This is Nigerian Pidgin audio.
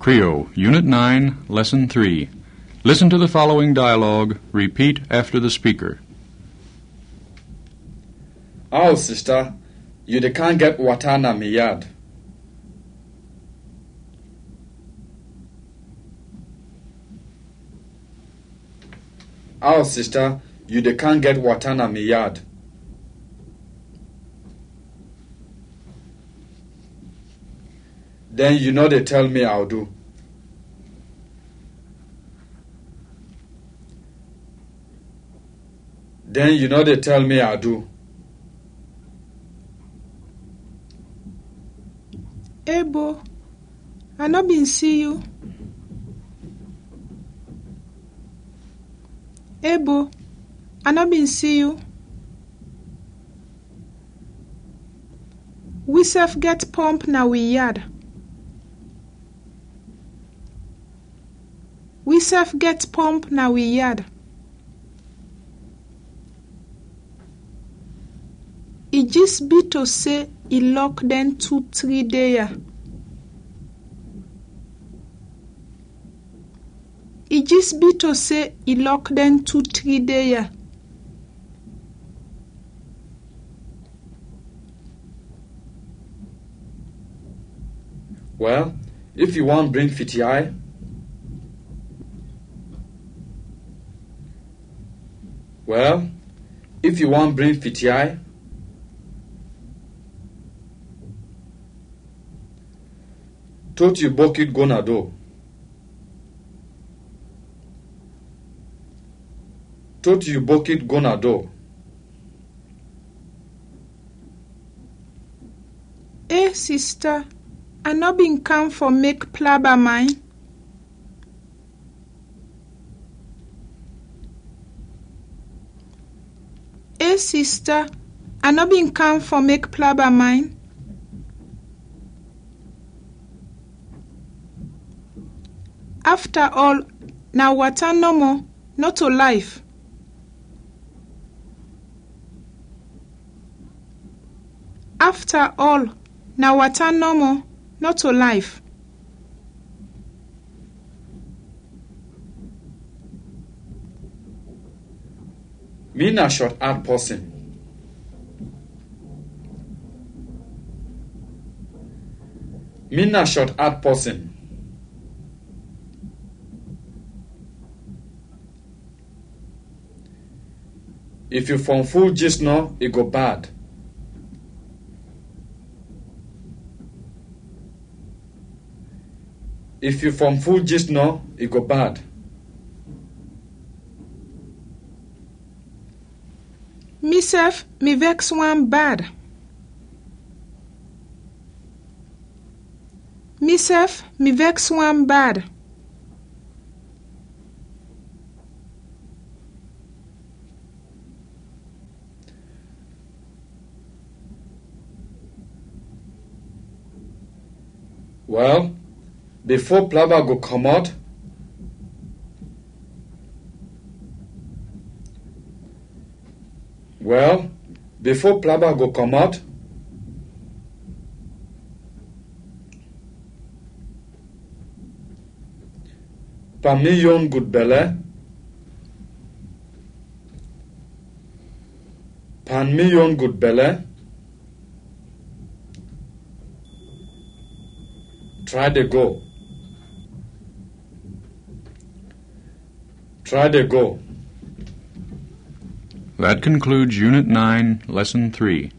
Creo, Unit 9, Lesson 3. Listen to the following dialogue. Repeat after the speaker. Oh, sister, you dey can't get water na me yard. Oh, sister, you dey can't get water na me yard. Then you know they tell me I'll do. Then you know they tell me I'll do. Ebo, I no been see you. Ebo, I no been see you. We sef get pump na we yard. We sef get pump na we yard. E just be to say e lock dem two three day ya. E just be to say e lock dem two three day ya. Well, if you want bring fifty eye, well, if you want bring fifty eye, tot you bucket go na door. Tot you bucket go na door. Eh sister, I no been come for make plaba mine. Eh sister, I no been come for make plaba mine. After all, na water no more, not to life. After all, na water no more, not to life. Me na short hard person. Me na short hard person. If you from full gist no, it go bad. If you from full gist no, it go bad. Me sef, me vex one bad. Me sef, me vex one bad. Well, before plaba go comot, well, before plaba go comot, per million good belle, per million good belle, try to go. Try to go. That concludes Unit 9, Lesson 3.